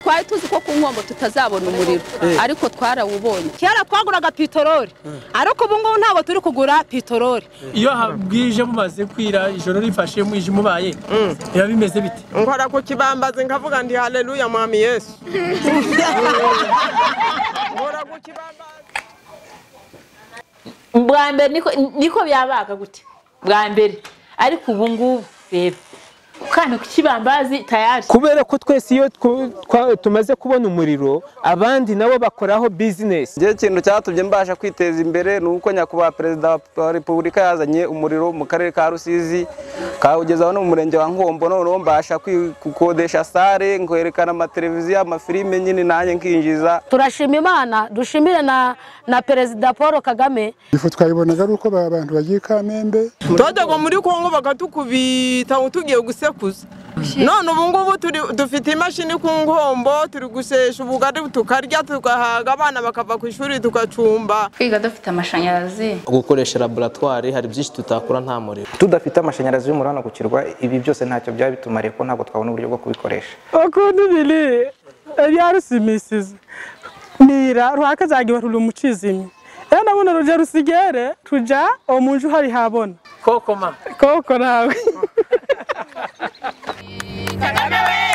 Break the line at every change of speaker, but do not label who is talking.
twari tuzi ko ku nkombo tutazabona umuriro ariko twarawubonye
kera twaguraga pitorori ariko ubu ngubu ntabwo turi kugura pitorori
iyo habwije mumaze kwira ijoro rifashe mwijima ubaye biba bimeze bite
nkora ku kibambazi nkavuga ndi haleluya mwami yesu nkora ku kibambazi
bwa mbere niko niko byabaga gute bwa mbere ariko ubu ngubu reba ukana ku kibambazi tayari
kubera ko twese iyo twu- twa- tumaze kubona umuriro abandi nabo bakoraho bizinesi
njye ikintu cyatumye mbasha kwiteza imbere ni uko nyakubahwa perezida wa repubulika yazanye umuriro mu karere ka rusizi kawugezaho no mu murenge wa nkombo noneho mbasha kwi- gukodesha sare nkerekana amateleviziyo amafilime nyine nanjye nkinjiza
turashima imana dushimire na na perezida paul kagame
ifu twayibonaga ari uko ba- abantu bagiye kamembe
twajyaga muri kongo bakatukubita ngo tugiye gusekuza none ubu ngubu turi- dufite imashini ku nkombo turi gusesha ubugari tukarya tugahaga abana bakava ku ishuri tugacumba
kwiga dufite amashanyarazi
gukoresha laboratwari hari byinshi tutakora nta muriro
tudafite amashanyarazi y'umuriro hano ku kirwa ibi byose ntacyo byaba bitumariye kuko ntabwo twabona uburyo bwo kubikoresha
okundi niliye ebyarusimisize nira rwakazaga ibarura umucizimye era nabona ruja rusigere tuja omunju hari habona
kokoma
koko nawe
kagame we